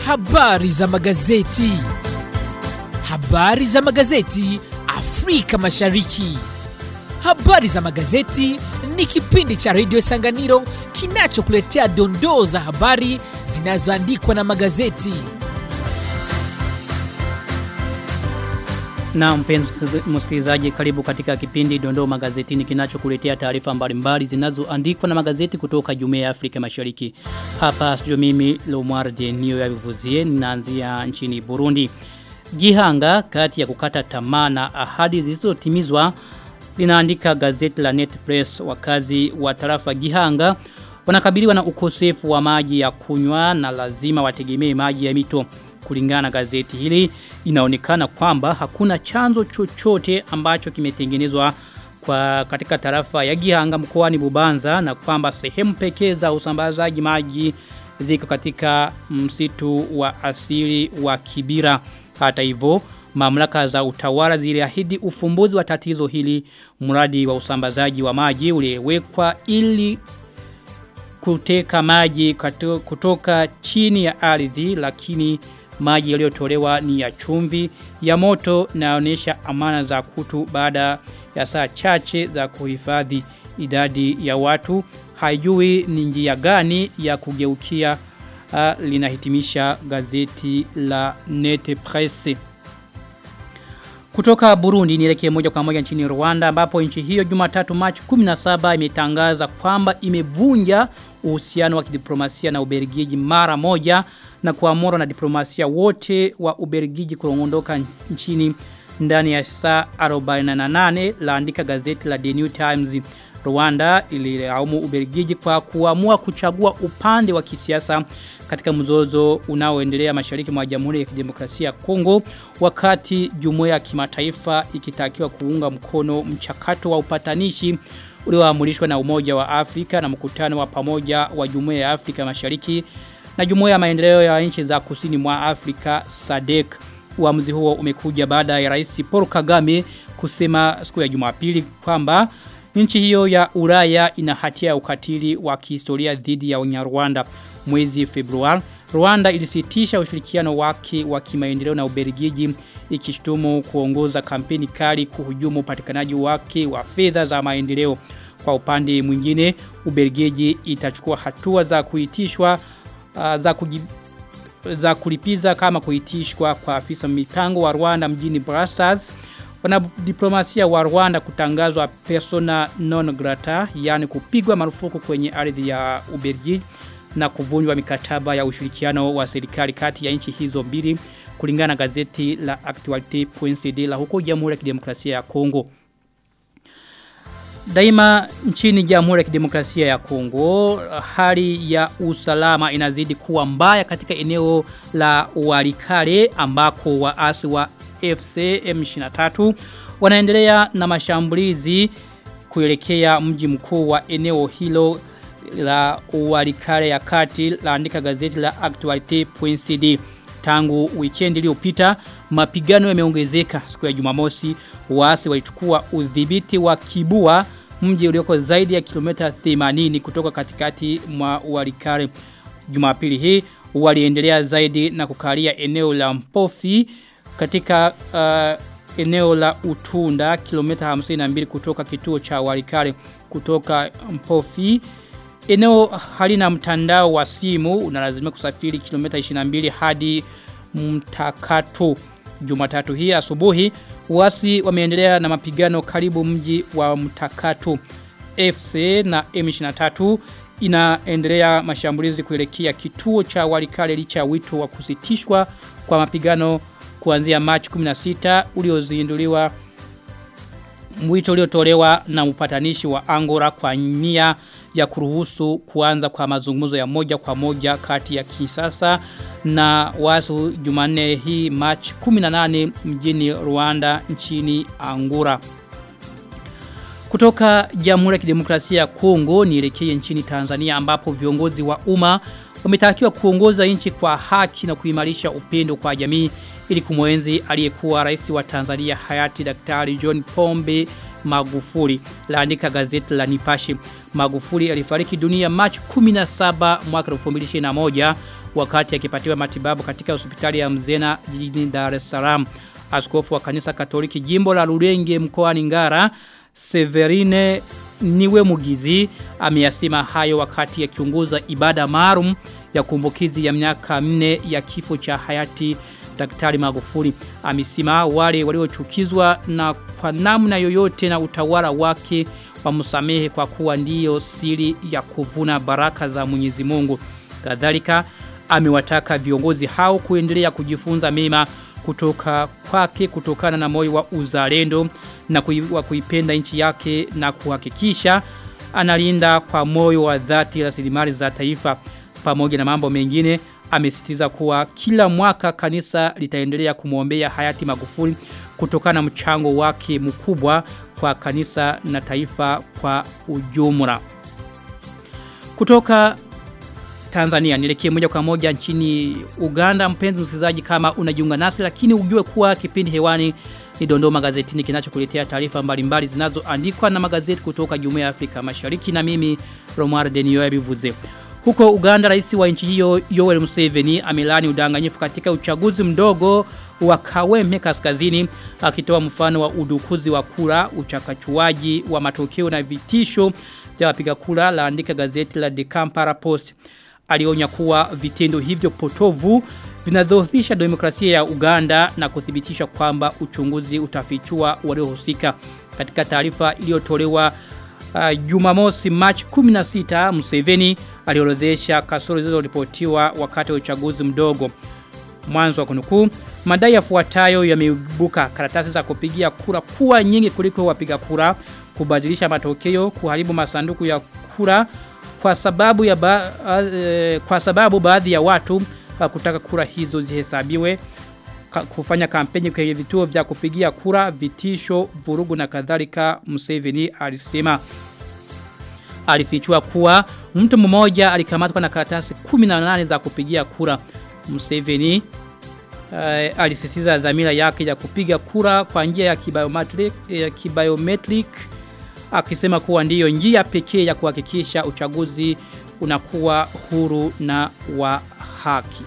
Habari za magazeti. Habari za magazeti Afrika Mashariki. Habari za magazeti ni kipindi cha redio Sanganiro kinachokuletea dondoo za habari zinazoandikwa na magazeti. Na mpenzi msikilizaji, karibu katika kipindi Dondoo Magazetini kinachokuletea taarifa mbalimbali zinazoandikwa na magazeti kutoka Jumuiya ya Afrika Mashariki. Hapa studio mimi Lomar Denio ya Vivuzie ninaanzia nchini Burundi. Gihanga kati ya kukata tamaa na ahadi zisizotimizwa linaandika gazeti la Net Press wakazi wa tarafa Gihanga wanakabiliwa na ukosefu wa maji ya kunywa na lazima wategemee maji ya mito. Kulingana na gazeti hili inaonekana kwamba hakuna chanzo chochote ambacho kimetengenezwa kwa katika tarafa ya Gihanga mkoani Bubanza na kwamba sehemu pekee za usambazaji maji ziko katika msitu wa asili wa Kibira. Hata hivyo mamlaka za utawala ziliahidi ufumbuzi wa tatizo hili mradi wa usambazaji wa maji uliwekwa ili kuteka maji kutoka chini ya ardhi lakini maji yaliyotolewa ni ya chumvi ya moto naonesha amana za kutu baada ya saa chache za kuhifadhi idadi ya watu haijui ni njia gani ya kugeukia uh, linahitimisha gazeti la Nete Presse kutoka Burundi nielekee moja kwa moja nchini Rwanda ambapo nchi hiyo Jumatatu Machi 17 imetangaza kwamba imevunja uhusiano wa kidiplomasia na Ubelgiji mara moja na kuamuru na diplomasia wote wa Ubelgiji kuondoka nchini ndani ya saa 48 laandika gazeti la The New Times Rwanda ililaumu Ubelgiji kwa kuamua kuchagua upande wa kisiasa katika mzozo unaoendelea mashariki mwa Jamhuri ya Kidemokrasia ya Kongo wakati jumuiya ya kimataifa ikitakiwa kuunga mkono mchakato wa upatanishi ulioamrishwa na Umoja wa Afrika na mkutano wa pamoja wa Jumuiya ya Afrika Mashariki na Jumuiya ya Maendeleo ya Nchi za Kusini mwa Afrika SADC. Uamuzi huo umekuja baada ya Rais Paul Kagame kusema siku ya Jumapili kwamba nchi hiyo ya Ulaya ina hatia ya ukatili wa kihistoria dhidi ya Wanyarwanda. Mwezi Februari, Rwanda ilisitisha ushirikiano wake wa kimaendeleo na Ubelgiji ikishtumu kuongoza kampeni kali kuhujumu upatikanaji wake wa fedha za maendeleo. Kwa upande mwingine, Ubelgiji itachukua hatua za kuitishwa uh, za kujib za kulipiza kama kuitishwa kwa afisa mipango wa Rwanda mjini Brussels wanadiplomasia wa Rwanda kutangazwa persona non grata yani kupigwa marufuku kwenye ardhi ya Ubelgiji na kuvunjwa mikataba ya ushirikiano wa serikali kati ya nchi hizo mbili kulingana na gazeti la Actualite.cd la huko Jamhuri ya Kidemokrasia ya Kongo. Daima nchini Jamhuri ya Kidemokrasia ya Kongo hali ya usalama inazidi kuwa mbaya katika eneo la Walikale ambako waasi wa FC M23 wanaendelea na mashambulizi kuelekea mji mkuu wa eneo hilo la Walikale ya kati laandika gazeti la Actualite.cd tangu weekend iliyopita mapigano yameongezeka siku ya Jumamosi waasi walichukua udhibiti wa Kibua mji ulioko zaidi ya kilomita 80 kutoka katikati mwa Walikale Jumapili hii waliendelea zaidi na kukalia eneo la Mpofi katika uh, eneo la Utunda kilomita 52 kutoka kituo cha Walikale kutoka Mpofi eneo halina mtandao wa simu unalazimika kusafiri kilomita 22 hadi mtakato Jumatatu hii asubuhi wasi wameendelea na mapigano karibu mji wa mtakato FC na M23 inaendelea mashambulizi kuelekea kituo cha Walikale licha wito wa kusitishwa kwa mapigano kuanzia Machi 16 uliozinduliwa mwito uliotolewa na upatanishi wa Angola kwa nia ya kuruhusu kuanza kwa mazungumzo ya moja kwa moja kati ya Kisasa na wasu Jumanne hii March 18 mjini Rwanda nchini Angola. Kutoka Jamhuri ya Kidemokrasia ya Kongo nielekee nchini Tanzania ambapo viongozi wa umma wametakiwa kuongoza nchi kwa haki na kuimarisha upendo kwa jamii ili kumwenzi aliyekuwa rais wa Tanzania hayati Daktari John Pombe Magufuli laandika gazeti la Nipashe Magufuli alifariki dunia Machi 17 mwaka 2021 wakati akipatiwa matibabu katika hospitali ya Mzena jijini Dar es Salaam. Askofu wa kanisa Katoliki jimbo la Rulenge mkoani Ngara Severine Niwe Mugizi ameyasema hayo wakati akiunguza ibada maalum ya kumbukizi ya miaka minne ya kifo cha hayati Daktari Magufuli. Amesema wale waliochukizwa na kwa namna yoyote na utawala wake wamsamehe kwa kuwa ndiyo siri ya kuvuna baraka za Mwenyezi Mungu. Kadhalika amewataka viongozi hao kuendelea kujifunza mema kutoka kwake kutokana na moyo wa uzalendo na kui, wa kuipenda nchi yake na kuhakikisha analinda kwa moyo wa dhati rasilimali za taifa pamoja na mambo mengine amesitiza kuwa kila mwaka kanisa litaendelea kumwombea hayati Magufuli kutokana na mchango wake mkubwa kwa kanisa na taifa kwa ujumla. Kutoka Tanzania nielekee moja kwa moja nchini Uganda mpenzi msikilizaji kama unajiunga nasi lakini ujue kuwa kipindi hewani ni Dondoo magazetini kinachokuletea taarifa mbalimbali zinazoandikwa na magazeti kutoka Jumuiya ya Afrika Mashariki na mimi Romar Denio bivuze. Huko Uganda rais wa nchi hiyo Yoweri Museveni amelani udanganyifu katika uchaguzi mdogo wa Kaweme kaskazini akitoa mfano wa udukuzi wa kura, uchakachuaji wa matokeo na vitisho vya wapiga kura laandika gazeti la The Kampala Post. Alionya kuwa vitendo hivyo potovu vinadhoofisha demokrasia ya Uganda na kuthibitisha kwamba uchunguzi utafichua waliohusika. Katika taarifa iliyotolewa uh, Jumamosi March 16 Museveni aliorodhesha kasoro zilizoripotiwa wakati wa uchaguzi mdogo. Mwanzo wa kunukuu, madai yafuatayo yameibuka karatasi za kupigia kura kuwa nyingi kuliko wapiga kura, kubadilisha matokeo, kuharibu masanduku ya kura kwa sababu ya ba, uh, kwa sababu baadhi ya watu uh, kutaka kura hizo zihesabiwe ka, kufanya kampeni kwenye vituo vya kupigia kura, vitisho, vurugu na kadhalika Museveni alisema alifichua kuwa mtu mmoja alikamatwa na karatasi 18 za kupigia kura. Museveni uh, alisisitiza dhamira yake ya kupiga kura kwa njia ya kibiometric, ya kibiometric akisema kuwa ndiyo njia pekee ya kuhakikisha uchaguzi unakuwa huru na wa haki.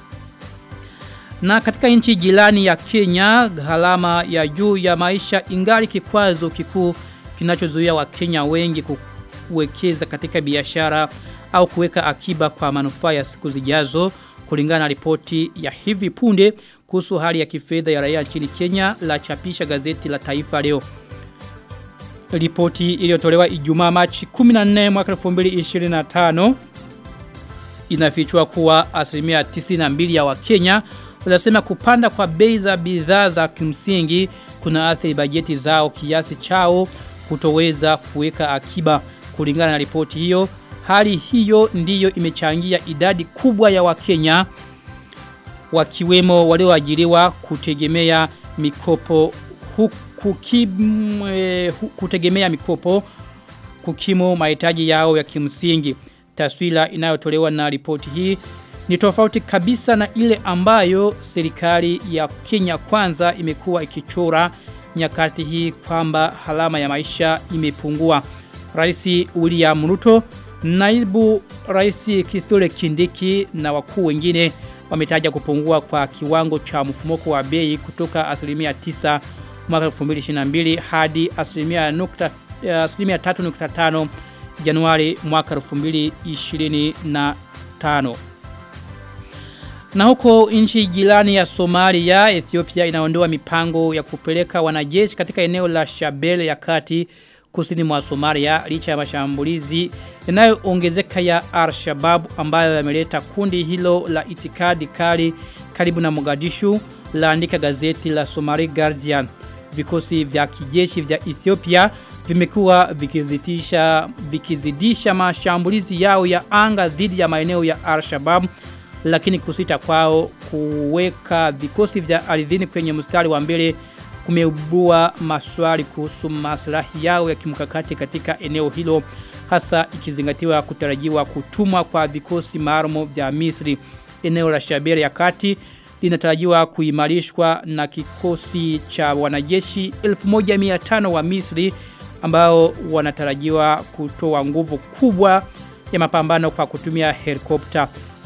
Na katika nchi jirani ya Kenya, gharama ya juu ya maisha ingali kikwazo kikuu kinachozuia Wakenya wengi kuwekeza katika biashara au kuweka akiba kwa manufaa ya siku zijazo kulingana na ripoti ya hivi punde kuhusu hali ya kifedha ya raia nchini Kenya la chapisha gazeti la Taifa leo. Ripoti iliyotolewa Ijumaa Machi 14 mwaka 2025 inafichua kuwa asilimia 92 ya Wakenya wanasema kupanda kwa bei za bidhaa za kimsingi kuna athiri bajeti zao kiasi chao kutoweza kuweka akiba kulingana na ripoti hiyo. Hali hiyo ndiyo imechangia idadi kubwa ya Wakenya wakiwemo walioajiriwa kutegemea mikopo huku kim, eh, kutegemea mikopo kukimu mahitaji yao ya kimsingi. Taswira inayotolewa na ripoti hii ni tofauti kabisa na ile ambayo serikali ya Kenya kwanza imekuwa ikichora nyakati hii kwamba halama ya maisha imepungua. Rais William Ruto, naibu rais Kithure Kindiki na wakuu wengine wametaja kupungua kwa kiwango cha mfumuko wa bei kutoka asilimia 9 mwaka 2022 hadi asilimia nukta asilimia 3.5 Januari mwaka 2025. Na huko nchi jirani ya Somalia, Ethiopia inaondoa mipango ya kupeleka wanajeshi katika eneo la Shabelle ya kati kusini mwa Somalia licha ya mashambulizi yanayoongezeka ya Al-Shabaab ambayo yameleta kundi hilo la itikadi kali karibu na Mogadishu laandika gazeti la Somali Guardian. Vikosi vya kijeshi vya Ethiopia vimekuwa vikizidisha vikizidisha mashambulizi yao ya anga dhidi ya maeneo ya Al-Shabaab lakini kusita kwao kuweka vikosi vya ardhini kwenye mstari wa mbele kumeibua maswali kuhusu maslahi yao ya kimkakati katika eneo hilo hasa ikizingatiwa kutarajiwa kutumwa kwa vikosi maalum vya Misri eneo la Shabelle ya kati linatarajiwa kuimarishwa na kikosi cha wanajeshi 1500 wa Misri ambao wanatarajiwa kutoa nguvu kubwa ya mapambano kwa kutumia helikopta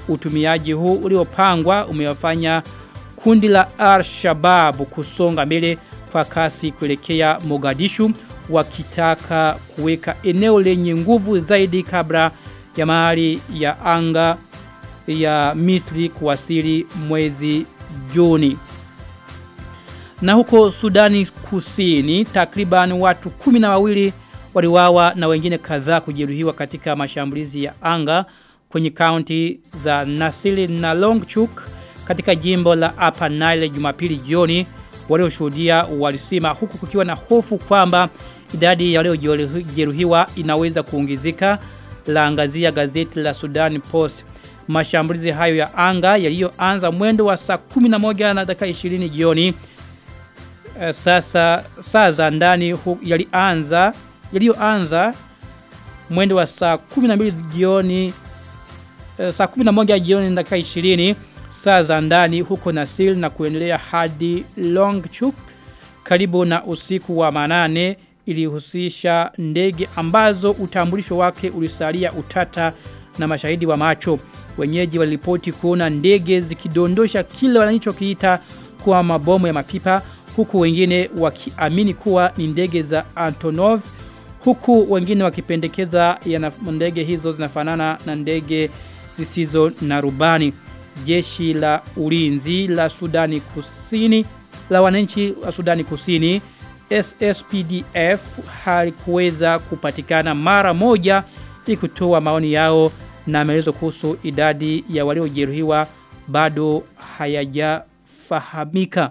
Utumiaji huu uliopangwa umewafanya kundi la Al-Shabaab kusonga mbele kwa kasi kuelekea Mogadishu wakitaka kuweka eneo lenye nguvu zaidi kabla ya mahali ya anga ya Misri kuwasili mwezi Juni. Na huko Sudani Kusini takriban watu kumi na wawili waliwawa na wengine kadhaa kujeruhiwa katika mashambulizi ya anga kwenye kaunti za Nasili na Longchuk katika jimbo la Upper Nile Jumapili jioni walioshuhudia walisema huku kukiwa na hofu kwamba idadi ya waliojeruhiwa inaweza kuongezeka laangazia gazeti la Sudan Post. Mashambulizi hayo ya anga yaliyoanza mwendo wa saa 11 na dakika 20 jioni uh, sasa saa za ndani yalianza yaliyoanza mwendo wa saa 12 jioni uh, saa 11 jioni na dakika 20 saa za ndani huko Nasil na kuendelea hadi Longchuk karibu na usiku wa manane ilihusisha ndege ambazo utambulisho wake ulisalia utata na mashahidi wa macho. Wenyeji walipoti kuona ndege zikidondosha kile wanachokiita kuwa mabomu ya mapipa huku wengine wakiamini kuwa ni ndege za Antonov huku wengine wakipendekeza ya ndege hizo zinafanana na ndege zisizo na rubani. Jeshi la ulinzi la Sudani Kusini la wananchi wa Sudani Kusini SSPDF halikuweza kupatikana mara moja ili kutoa maoni yao na maelezo kuhusu idadi ya waliojeruhiwa bado hayajafahamika.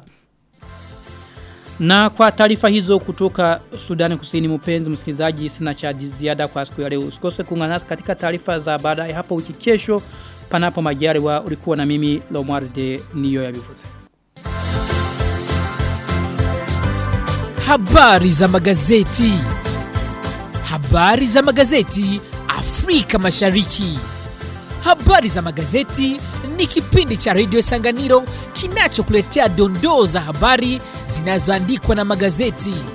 Na kwa taarifa hizo kutoka Sudani Kusini mpenzi msikilizaji sina cha ziada kwa siku ya leo. Usikose kuungana nasi katika taarifa za baadaye hapo wiki kesho panapo majaliwa ulikuwa na mimi Lomwarde niyo ya bivuze. Habari za magazeti. Habari za magazeti Afrika Mashariki. Habari za magazeti ni kipindi cha Radio Sanganiro kinachokuletea dondoo za habari zinazoandikwa na magazeti.